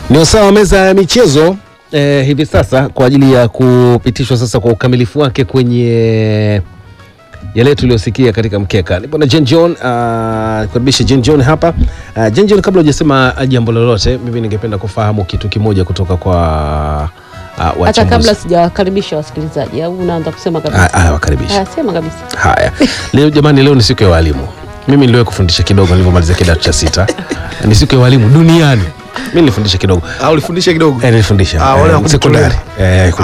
Ni wasaa wa meza ya michezo eh, hivi sasa kwa ajili ya kupitishwa sasa kwa ukamilifu wake kwenye yale tuliyosikia katika mkeka. Nipo na Jen John, uh, karibisha Jen John hapa. Uh, Jen John, kabla hujasema jambo lolote, mimi ningependa kufahamu kitu kimoja kutoka kwa uh, hata wachambuzi. kabla sijawakaribisha wasikilizaji au unaanza kusema kabisa? Ah, ah, wakaribisha. Ah, sema kabisa. Haya, leo jamani, leo ni siku ya walimu. Mimi niliwahi kufundisha kidogo nilivyomaliza kidato cha sita. Ni siku ya walimu duniani. Mimi nilifundisha kidogo Ah, ulifundisha kidogo Eh, nilifundisha Ah, wale eh, wa sekondari kujitolea. eh, Ah,